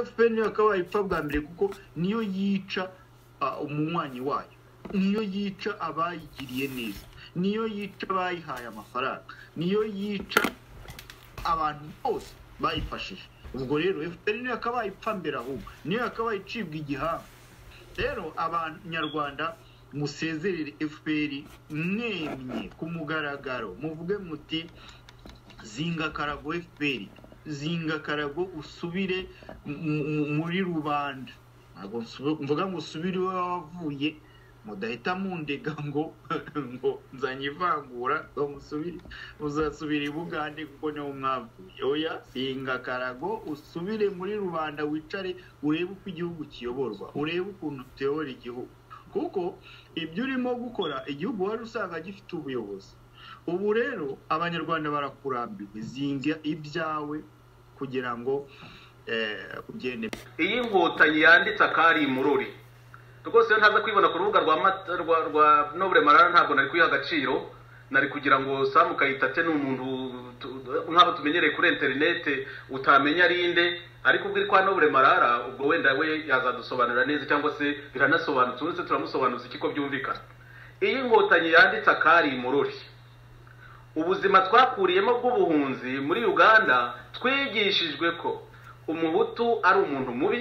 efuperi akaba ipfa bwa mbere kuko niyo yica umunywanyi wayo niyo yica abayigiriye neza niyo yica abayihaye amafaranga niyo yica abantu bose bayifashije ubwo rero efuperi niyo yakabaye ipfa mbere ahubwo niyo yakabaye icibwa igihanga rero abanyarwanda musezerere efuperi mwemye ku mugaragaro muvuge muti zinga karago efuperi zinga karago usubire muri rubanda ntabwo mvuga ngo usubire iwe wavuye mudahita mundega ngo ngo nzanye ivangura ngo musubire muzasubire i bugande kuko niho mwavuye oya singa karago usubire muri rubanda wicare urebe uko igihugu kiyoborwa urebe ukuntu tuyobora igihugu kuko ibyo urimo gukora igihugu wari usanga gifite ubuyobozi ubu rero abanyarwanda barakurambirwa zinga ibyawe kugira ngo ugende iyi ngotanyi yanditse akari imururi rwose iyo ntaza kwibona ku rubuga rwa nobure marara ntabwo nari kuyiha agaciro nari kugira ngo samu kayitate ni umuntu nk'abo tumenyereye kuri interinete utamenya arinde ariko ubwo iri kwa nobure marara ubwo wenda we yazadusobanurira neza cyangwa se biranasobanutse ubu turamusobanuza iki ko byumvikana iyi ngotanyi yanditse akari imururi ubuzima twakuriyemo bw'ubuhunzi muri uganda twigishijwe ko umuhutu ari umuntu mubi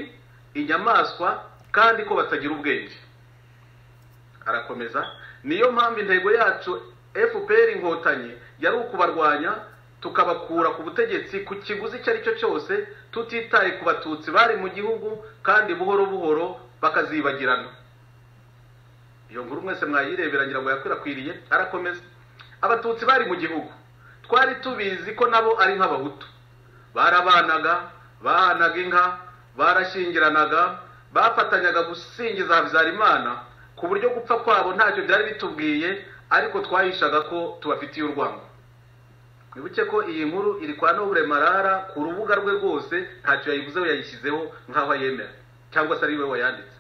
inyamaswa kandi ko batagira ubwenge arakomeza niyo mpamvu intego yacu fpr inkotanyi yari ukubarwanya tukabakura ku butegetsi ku kiguzi icyo ari cyo cyose tutitaye ku batutsi bari mu gihugu kandi buhoro buhoro bakazibagirana iyo nkuru mwese mwayireberangira ngo yakwirakwiriye arakomeza abatutsi bari mu gihugu twari tubizi ko nabo ari nk'abahutu barabanaga bahanaga inka barashingiranaga bafatanyaga gusingiza habyarimana ku buryo gupfa kwabo ntacyo byari bitubwiye ariko twahishaga ko tubafitiye urwango wibuke ko iyi nkuru iri kwa nobure marara ku rubuga rwe rwose ntacyo yayivuzeho yayishyizeho nk'aho yemera cyangwa se ari we wayanditse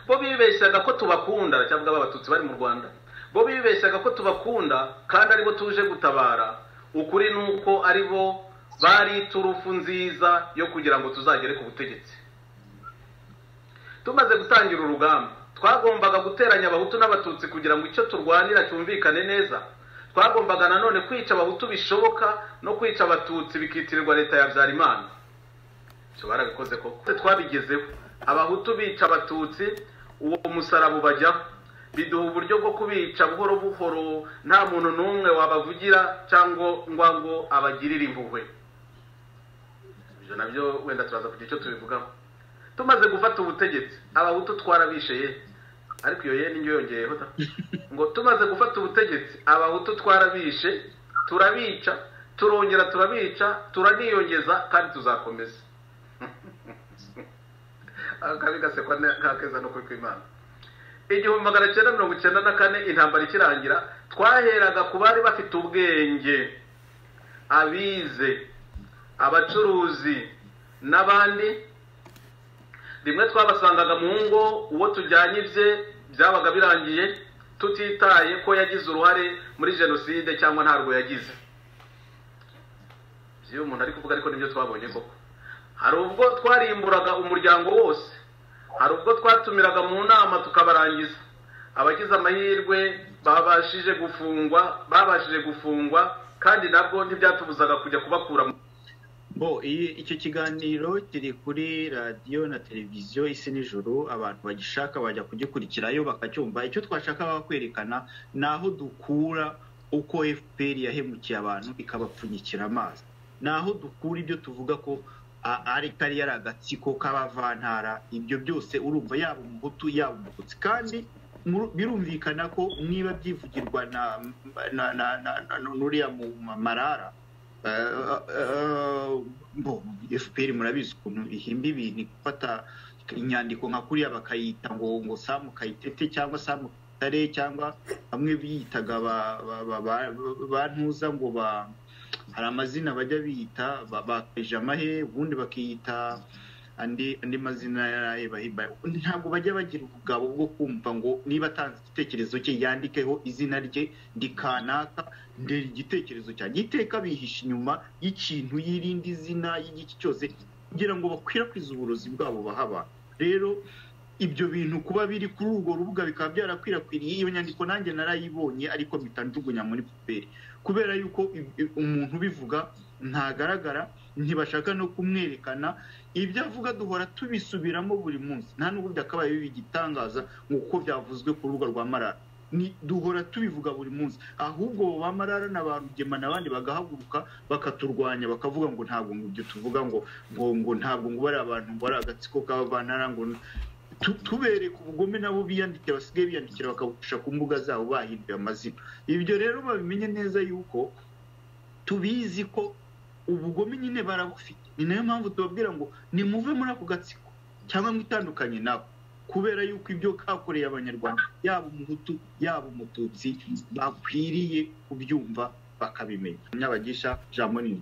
bo bibeshyaga ko tubakunda cyangwa abatutsi bari mu rwanda bo bibeshyaga ko tubakunda kandi aribo tuje gutabara ukuri ni uko aribo bari turufu nziza yo kugira ngo tuzagere ku butegetsi tumaze gutangira urugamba twagombaga guteranya abahutu n'abatutsi kugira ngo icyo turwanira cyumvikane neza twagombaga nanone kwica abahutu bishoboka no kwica abatutsi bikitirirwa leta ya byarimana ibyo barabikoze koko twabigezeho abahutu bica abatutsi uwo musaraba ubajyaho biduha uburyo bwo kubica buhoro buhoro nta muntu n'umwe wabavugira cyangwa ngo abagirire impuhwe ibyo nabyo wenda turaza kugira icyo tubivugaho tumaze gufata ubutegetsi abahutu twarabisheye ariko iyo ye niyo yongeyeho ta ngo tumaze gufata ubutegetsi abahutu twarabishe turabica turongera turabica turaniyongeza kandi tuzakomeza akabi gasekwa nk'akeza no kuri kw'imana igihumbi magana cyenda mirongo icyenda na kane intambara ikirangira twaheraga ku bari bafite ubwenge abize abacuruzi n'abandi rimwe twabasangaga mu ngo uwo tujyanye ibye byabaga birangiye tutitaye ko yagize uruhare muri jenoside cyangwa ntarwo yagize ibyo umuntu ari kuvuga ariko nibyo twabonye koko hari ubwo twarimburaga umuryango wose hari ubwo twatumiraga mu nama tukabarangiza abagize amahirwe babashije gufungwa babashije gufungwa kandi nabwo ntibyatubuzaga kujya kubakura mu bo icyo kiganiro kiri kuri radiyo na televiziyo isi nijoro abantu bagishaka bajya kugikurikirayo bakacyumva icyo twashaka kwerekana ni aho dukura uko fpr yahemukiye abantu ikabapfunyikira amazi ni aho dukura ibyo tuvuga ko ari kari yari agatsiko k'abavantara ibyo byose urumva yaba umuhutu yaba umututsi kandi birumvikana ko niba byivugirwa na nuriya mu marara fpr murabizi ukuntu ihimba ibintu gufata inyandiko nka kuriya bakayita ngo ngo samu kayitete cyangwa samu kare cyangwa bamwe biyitaga ba ntuza ngo ba hari amazina bajya biyita ba pejamahe ubundi bakiyita andi andi mazina yarayebahiba ntabwo bajya bagira ubugabo bwo kumva ngo niba atanze igitekerezo cye yandikeho izina rye ndi kanaka ndera igitekerezo cyanjye iteka bihisha inyuma y'ikintu y'irindi zina y'igiki cyose kugira ngo bakwirakwize uburozi bwabo baha abantu rero ibyo bintu kuba biri kuri urwo rubuga bikaba byarakwirakwiriye iyo nyandiko nanjye narayibonye ariko bitanjugunya muri puberi kubera yuko umuntu ubivuga ntagaragara ntibashaka no kumwerekana ibyo avuga duhora tubisubiramo buri munsi nta n'ubu byakabaye bigitangaza nk'uko byavuzwe ku rubuga rwa marara duhora tubivuga buri munsi ahubwo ba marara n'abantu gema n'abandi bagahaguruka bakaturwanya bakavuga ngo ntabwo ibyo tuvuga ngo ngo ngo ntabwo ngo bari abantu ngo ari agatsiko k'abavantara ngo tubereka ubugome nabo biyandikira basigaye biyandikira bakabusha ku mbuga zabo bahinduye amazina ibyo rero babimenye neza yuko tubizi ko ubugome nyine barabufite ni nayo mpamvu tubabwira ngo nimuve muri ako gatsiko cyangwa ngo itandukanye nabo kubera yuko ibyo kakoreye abanyarwanda yaba umuhutu yaba umututsi bakwiriye kubyumva bakabimenya nyabagisha jambo nini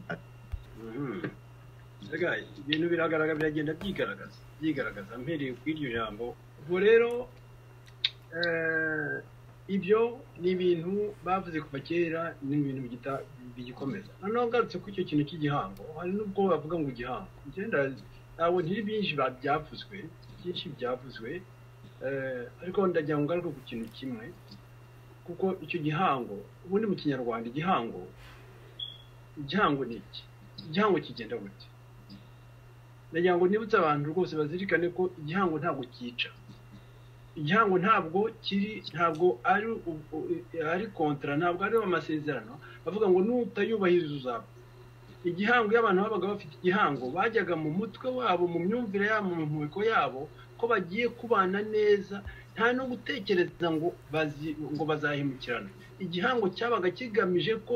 ibintu biragaragara biragenda byigaragaza byigaragaza mpereye ku iryo jambo ubwo rero ibyo ni ibintu bavuze kuva kera ni ibintu bigikomeza noneho ugarutse kuri icyo kintu cy'igihango hari n'ubwo bavuga ngo igihango igenda ntabwo ntiri byinshi byavuzwe byinshi byavuzwe ariko ndagira ngo ngaruke ku kintu kimwe kuko icyo gihango ubundi mu kinyarwanda igihango igihango ni iki igihango kigenda gute ndagira ngo nibutse abantu rwose bazirikane ko igihango ntabwo cyica igihango ntabwo kiri ntabwo ari ari kontara ntabwo ari amasezerano bavuga ngo nutayubahiriza uzapfa igihango iyo abantu babaga bafite igihango bajyaga mu mutwe wabo mu myumvire yabo mu ntego yabo ko bagiye kubana neza nta no gutekereza ngo ngo bazahemukirane igihango cyabaga kigamije ko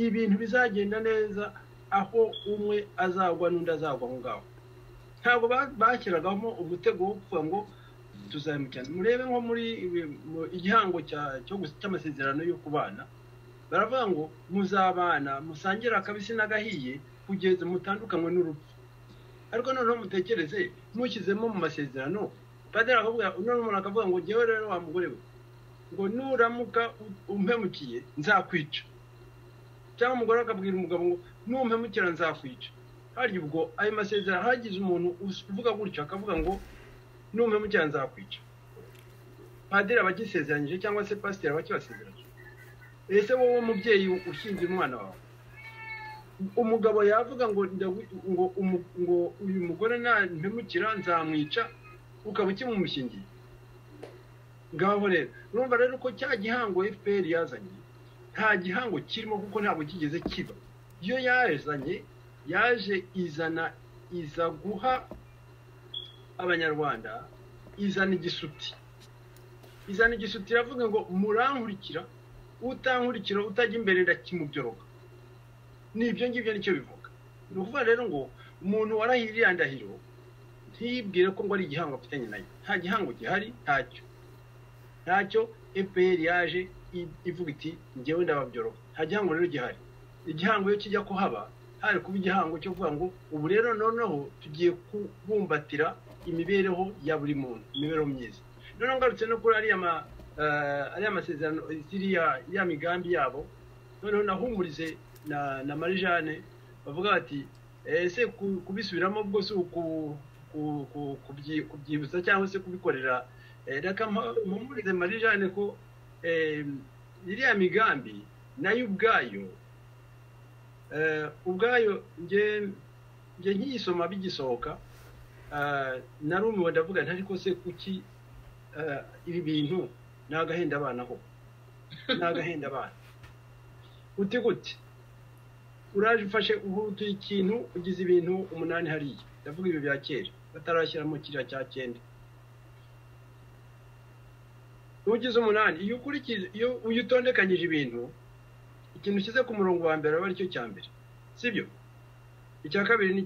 ibintu bizagenda neza aho umwe azagwa n'undi azagwa aho ngaho ntabwo bashyiragamo umutego wo kuvuga ngo tuzamukirane murebe nko muri igihango cy'amasezerano yo kubana baravuga ngo muzabana musangire akabisi n'agahiye kugeza mutandukanywe n'urupfu ariko noneho mutekereze ntushyizemo mu masezerano padiri akabwira uno muntu akavuga ngo ngewe rero wa mugore we ngo nuramuka umpemukiye nzakwica cyangwa umugore akabwira umugabo ngo numpemukira nzakwica harya ubwo ayo masezerano hagize umuntu uvuga gutyo akavuga ngo numpemukira nzakwica padiri aba agisezeranyije cyangwa se pasiteri aba akibasezeranyije ese wowe mubyeyi ushinze umwana wawe umugabo yavuga ngo ngo uyu mugore ntampemukira nzamwica ukaba ukimumushingiye ngaho rero urumva rero ko cya gihango fpr yazanye nta gihango kirimo kuko ntabwo kigeze kiba iyo yazanye yaje izana iza guha abanyarwanda izana igisuti izana igisuti iravuga ngo murankurikira utankurikira utajya imbere ndakimubyoroka n'ibyo ngibyo nicyo bivuga ni ukuvuga rero ngo umuntu warahiriye iriya ndahiro ntiyibwire ko ngo ari igihango afitanye nayo nta gihango gihari ntacyo ntacyo epeyeri yaje ivuga iti ngewe ndababyoroka nta gihango rero gihari igihango iyo kijya kuhaba hari kuba igihango cyo kuvuga ngo ubu rero noneho tugiye kubumbatira imibereho ya buri muntu imibereho myiza noneho ngarutse no kuri ariya ariya masezerano iriya migambi yabo noneho nahumurize na marijane bavuga bati ese kubisubiramo ubwo si kubyibutsa cyangwa se kubikorera reka mpumurize marijane ko iriya migambi nayo ubwayo ubwayo njye nkiyisoma bigisohoka narumiwe ndavuga ntari ko se kuki ibi bintu ni agahenda abana ho ni agahenda abana uti gute uraje ufashe utuye ikintu ugize ibintu umunani hariya ndavuga ibi bya kera batarashyiramo kiriya cya cyenda ugize umunani iyo ukurikiza iyo uyitondekanyije ibintu ikintu ushyize ku murongo wa mbere aba aricyo cya mbere sibyo icya kabiri ni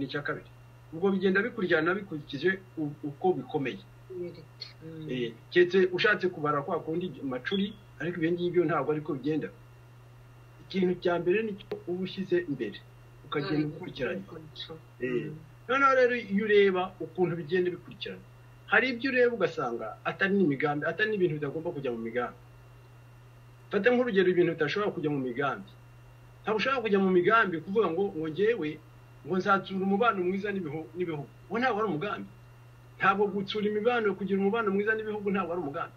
icya kabiri ubwo bigenda bikurikirana bikurikije uko bikomeye keretse ushatse kubara kwa kundi macuri ariko ibyo ngibyo ntabwo ariko bigenda ikintu cya mbere nicyo uba ushyize imbere ukagenda ukurikiranya noneho rero iyo ureba ukuntu bigenda bikurikirana hari ibyo ureba ugasanga atari n'imigambi atari n'ibintu bidagomba kujya mu migambi fata nk'urugero ibintu bidashobora kujya mu migambi ntabwo ushobora kujya mu migambi kuvuga ngo ngo ngewe ngo nzatsura umubano mwiza n'ibihu- n'ibihugu uwo ntabwo ari umugambi ntabwo gutsura imibano kugira umubano mwiza n'ibihugu ntabwo ari umugambi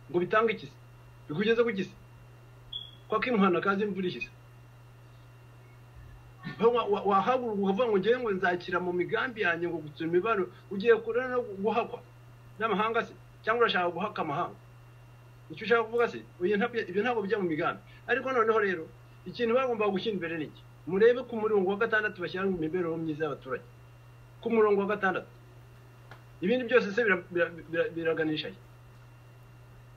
ngo bitange ikisi bikugeze ku kisi kwa kimuhana kazi imvura ihise Ba- wa- wa- wahaguruka ukavuga ngo ngewe ngo nzakira mu migambi yanjye ngo gutsura imibano ugiye kure no guhakwa n'amahanga se cyangwa urashaka guhaka amahanga icyo ushaka kuvuga se oya ntabwo- ibyo ntabwo bijya mu migambi ariko noneho rero ikintu bagombaga gushyira imbere ni iki murebe ku murongo wa gatandatu bashyira mu mibereho myiza y'abaturage ku murongo wa gatandatu ibindi byose se bira- bira- bira- biraganisha he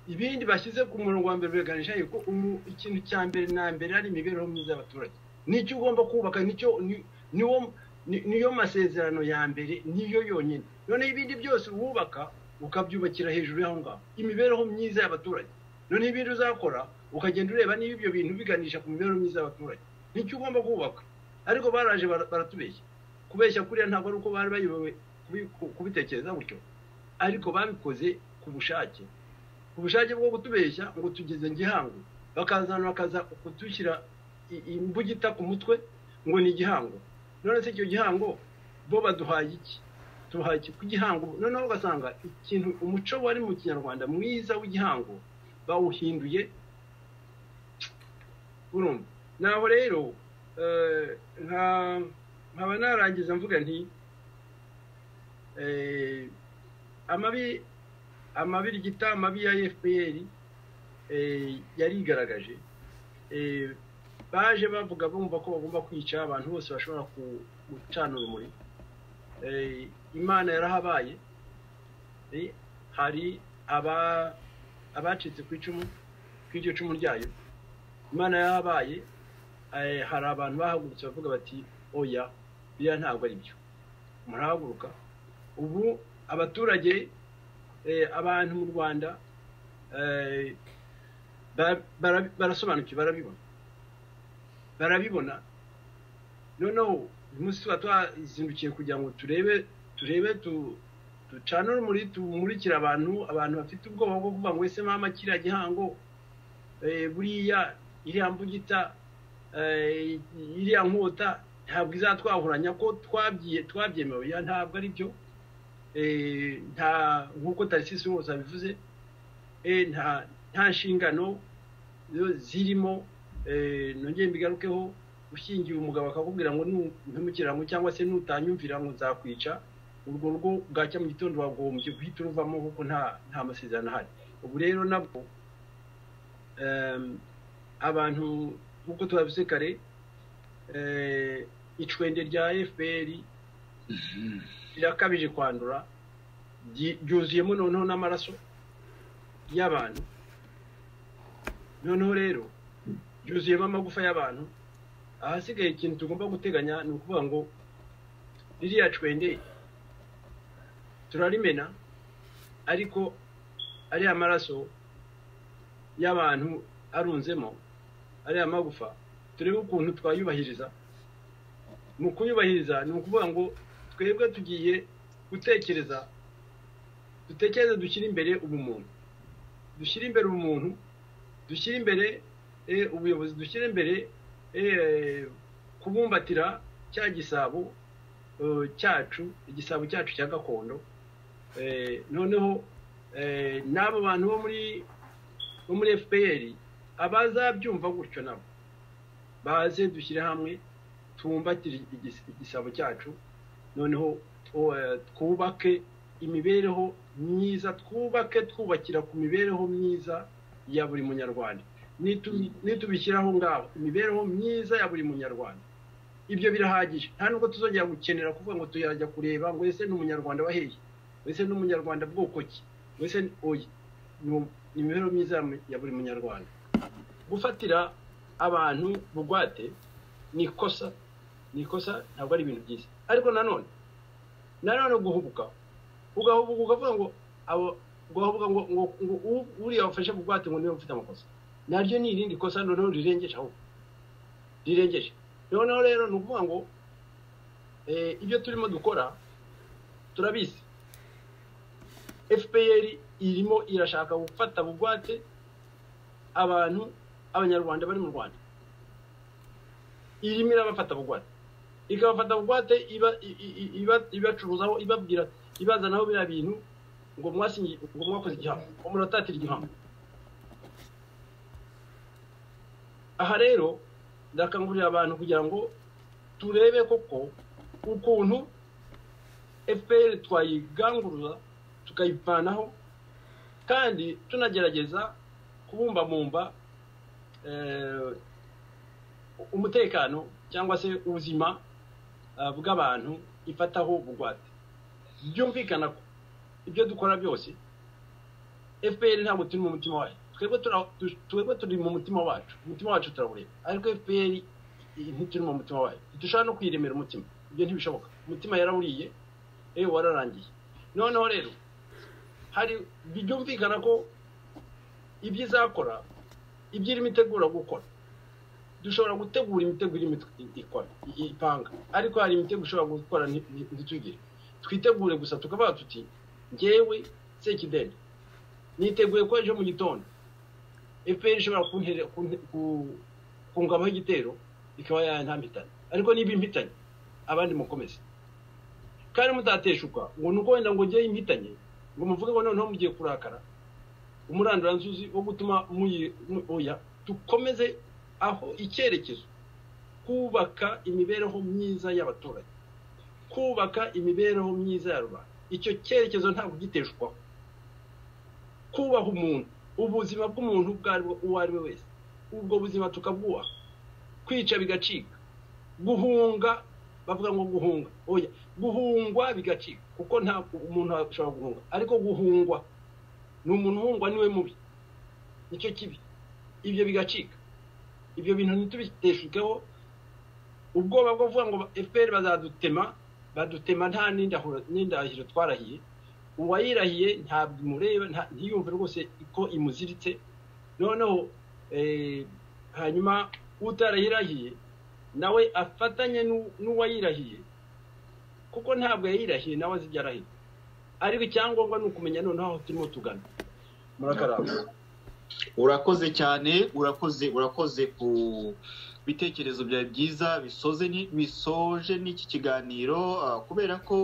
ibindi bashyize ku murongo wa mbere biraganisha he ko umu- ikintu cya mbere na mbere ari imibereho myiza y'abaturage nicyo ugomba kubaka nicyo ni- niwo ni- niyo masezerano ya mbere niyo yonyine noneho ibindi byose wubaka ukabyubakira hejuru y'aho ngaho imibereho myiza y'abaturage noneho ibindi uzakora ukagenda ureba niba ibyo bintu biganisha ku mibereho myiza y'abaturage nicyo ugomba kubaka ariko baraje bara- baratubeshya kubeshya kuriya ntabwo ari uko bari bayobewe kubi- ku- kubitekereza gutyo ariko babikoze ku bushake ku bushake bwo kutubeshya ngo tugeze gihango bakazana bakaza kudushyira i- imbugita ku mutwe ngo ni igihango none se icyo gihango bo baduhaye iki tuhaye iki ku gihango noneho ugasanga ikintu umuco wari mu kinyarwanda mwiza w'igihango bawuhinduye urumva naho rero eh, nka- nkaba narangiza mvuga nti eh, amabi amabirigita amabi ya fpr eh, yarigaragaje eh, baje bavuga bumva ko bagomba kwica abantu bose bashobora ku- gucana urumuri Eh, imana yarahabaye Eh, hari aba- abacitse ku icumu kw'iryo cumu ryayo imana yarahabaye eh, hari abantu bahagurutse bavuga bati oya biriya ntabwo ari byo murahaguruka ubu abaturage eh, abantu mu rwanda eh, bara- bara- barasobanukiwe barabibona barabibona noneho uyu munsi tuba twazindukiye kugira ngo turebe turebe tu- ducane urumuri tumurikire abantu abantu bafite ubwoba bwo kuvuga ngo ese mama kiriya gihango eh, buriya iriya mbugita eh, iriya nkota ntabwo izatwahuranya ko twabyiye twabyemewe oya ntabwo ari byo Eh, nta nk'uko tarisisi wose abivuze Eh, nta nta nshingano zo zirimo eh, nongeye mbigarukeho ushingiye umugabo akakubwira ngo ntumukirarango cyangwa se nutanyumvira ngo nzakwica urwo rugo bwacya mu gitondo wagombye guhita uruvamo kuko nta nta masezerano ahari ubu rero nabwo em, abantu nk'uko tubabivuze kare eh, icwende rya fpr rirakabije kwandura ryi- ryuzuyemo noneho n'amaraso y'abantu noneho rero ryuzuyemo amagufa y'abantu ahasigaye ikintu tugomba guteganya ni ukuvuga ngo ririya cwende turarimena ariko ariya maraso y'abantu arunzemo ariya magufa turebe ukuntu twayubahiriza mu kuyubahiriza ni ukuvuga ngo twebwe tugiye gutekereza dutekereze dushyire imbere ubumuntu dushyire imbere ubumuntu dushyire imbere eh, ubuyobozi dushyire imbere eh, kubumbatira cya gisabo eh, cyacu igisabo cyacu cya gakondo Eh, noneho eh, n'abo bantu bo muri bo muri fpr abazabyumva gutyo nabo baze dushyire hamwe tubumbatire igis- igisabo cyacu noneho tu- eh, twubake imibereho myiza twubake twubakira ku mibereho myiza ya buri munyarwanda Nitu- nitubishyiraho ngaho imibereho myiza ya buri munyarwanda ibyo birahagije nta nubwo tuzongera gukenera kuvuga ngo tuyajya kureba ngo ese ni umunyarwanda wa hehe ese ni umunyarwanda bwoko ki ese ni oya ni um- ni imibereho myiza ya mu- ya buri munyarwanda gufatira abantu bugwate ni ikosa ni ikosa ntabwo ari ibintu byiza ariko nanone nanone guhubuka ugahubuka ukavuga ngo abo ugahubuka ngo ngo ngo u- uriya wafashe bugwate ngo niwe ufite amakosa naryo ni irindi kosa noneho rirengeje ahubwo rirengeje noneho rero ni ukuvuga ngo eh, ibyo turimo dukora turabizi fpr irimo irashaka gufata bugwate abantu abanyarwanda bari mu rwanda irimo irabafata bugwate ikabafata bugwate iba iba- ibacuruzaho ibabwira ibazanaho biriya bintu ngo mwasinyi ngo mwakoze igihamya umuntu atatira igihamya aha rero ndakangurira abantu kugira ngo turebe koko ukuntu fpr twayiganguruza tukayivanaho kandi tunagerageza kubumbamumba eh, umutekano cyangwa se ubuzima ah, bw'abantu ifataho bugwate byumvikana ko ibyo dukora byose fpr ntabwo turi mu mutima wayo twebwe tura- tu- twebwe turi mu mutima wacu umutima wacu turawureba ariko fpr i- ntituri mu mutima wayo ntidushobora no kwiremera umutima ibyo ntibishoboka umutima yarawuriye ewe wararangiye noneho rero hari byumvikana ko ibyo izakora ibyo irimo itegura gukora dushobora gutegura imitego irimo it- ikora i- ipanga ariko hari imitego ishobora gukora nti- nti- ntitugire twitegure gusa tukavuga tuti ngewe sekideni niteguye ko ejo mu gitondo fpr ishobora kuntere- kunte- ku- kungamaho igitero ikaba yantampitanye ariko niba impitanye abandi mukomeze kandi mutateshuka ngo ni uko wenda ngo ngewe impitanye ngo muvuge ngo noneho mugiye kurakara umuranduranzuzi wo gutuma muyi- mu- oya dukomeze aho icyerekezo kubaka imibereho myiza y'abaturage kubaka imibereho myiza ya rubanda icyo cyerekezo ntabwo giteshwaho kubaha umuntu ubuzima bw'umuntu ubwo ari we- uwo ari we wese ubwo buzima tukabwubaha kwica bigacika guhunga bavuga ngo guhunga oya guhungwa bigacika kuko nta umuntu ashobora guhunga ariko guhungwa ni umuntu uhungwa niwe mubi nicyo kibi ibyo bigacika ibyo bintu ntitubiteshukeho ubwoba bwo kuvuga ngo fpr bazadutema badutema nta n'indahiro n'indahiro twarahiye uwayirahiye ntabwo imureba nta- ntiyumve rwose ko imuziritse noneho eh, hanyuma utarayirahiye nawe afatanye n'u- n'uwayirahiye kuko ntabwo yayirahiye nawe azi ibyo arahiye ariko icyangombwa ni ukumenya noneho aho turimo tugana murakaramba urakoze cyane urakoze urakoze ku bitekerezo byawe byiza bisoze ni- bisoje n'iki kiganiro ah, kubera ko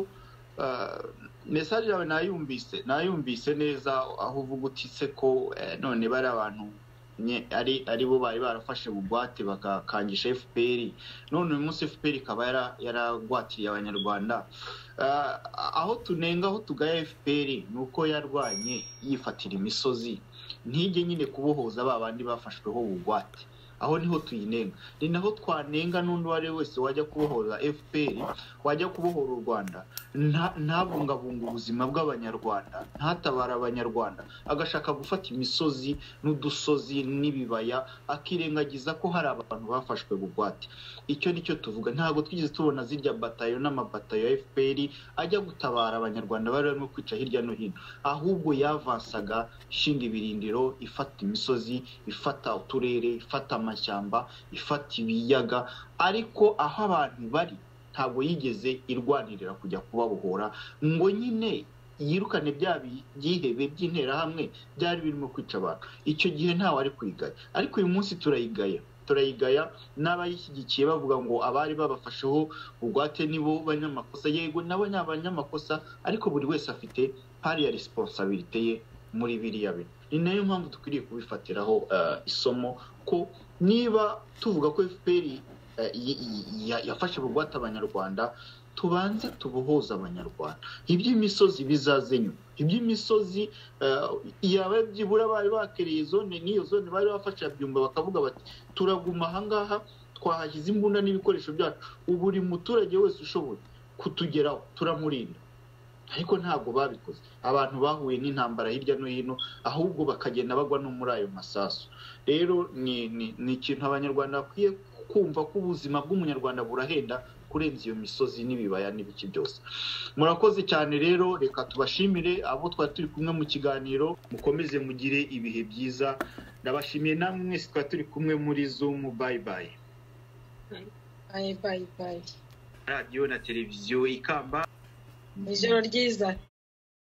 ah, mesaje yawe nayumvise nayumvise neza aho uvuga uti se ko eh, none bari abantu nye- ari ari bo bari barafashe bugwate bakakangisha fpr none uyu munsi fpr ikaba yara- yaragwatiriye abanyarwanda Ah, aho tunenga aho tugaya fpr ni uko yarwanye yifatira imisozi ntijye nyine kubohoza ba bandi bafashweho ubugwate aho niho tuyinenga ni naho twanenga n'undi uwo ari we wese wajya kubohoza fpr wajya kubohora u rwanda nta- ntabungabunga ubuzima bw'abanyarwanda ntatabara abanyarwanda agashaka gufata imisozi n'udusozi n'ibibaya akirengagiza ko hari abantu bafashwe bugwate icyo nicyo tuvuga ntabwo twigeze tubona zirya batayo n'amabatayo ya fpr ajya gutabara abanyarwanda bari barimo kwica hirya no hino ahubwo yavansaga ishinga ibirindiro ifata imisozi ifata uturere ifata amashyamba ifata ibiyaga ariko aho abantu bari ntabwo yigeze irwanirira kujya kubabohora ngo nyine yirukane bya bi- byihebe by'interahamwe byari birimo kwica abantu icyo gihe ntawe ari kwigaya ariko uyu munsi turayigaya turayigaya n'abayishyigikiye bavuga ngo abari babafasheho bugwate nibo banyamakosa yego nabo ni abanyamakosa ariko buri wese afite hariya resiponsabirite ye muri biriya bintu ni nayo mpamvu dukwiriye kubifatiraho eh, isomo ko niba tuvuga ko fpr eh, yi- yi- ya- yafashe bugwate abanyarwanda tubanze tubohoze abanyarwanda iby'imisozi bizaze nyuma iby'imisozi eh, yaba byibura bari bakereye zone n'iyo zone bari bafashe byumba bakavuga bati turaguma ahangaha twahashyize imbunda n'ibikoresho byacu ubu buri muturage wese ushoboye kutugeraho turamurinda ariko ntabwo babikoze abantu bahuye n'intambara hirya no hino ahubwo bakagenda bagwa no muri ayo masasu rero ni ni- ni ikintu abanyarwanda bakwiye kumva ko ubuzima bw'umunyarwanda burahenda kurenza iyo misozi n'ibibaya n'ibiki byose murakoze cyane rero reka tubashimire abo twari turi kumwe mu kiganiro mukomeze mugire ibihe byiza ndabashimiye namwe mwese twari turi kumwe muri zoom bayi bayi bayi bayi bayi radiyo na televiziyo ikamba ijoro ryiza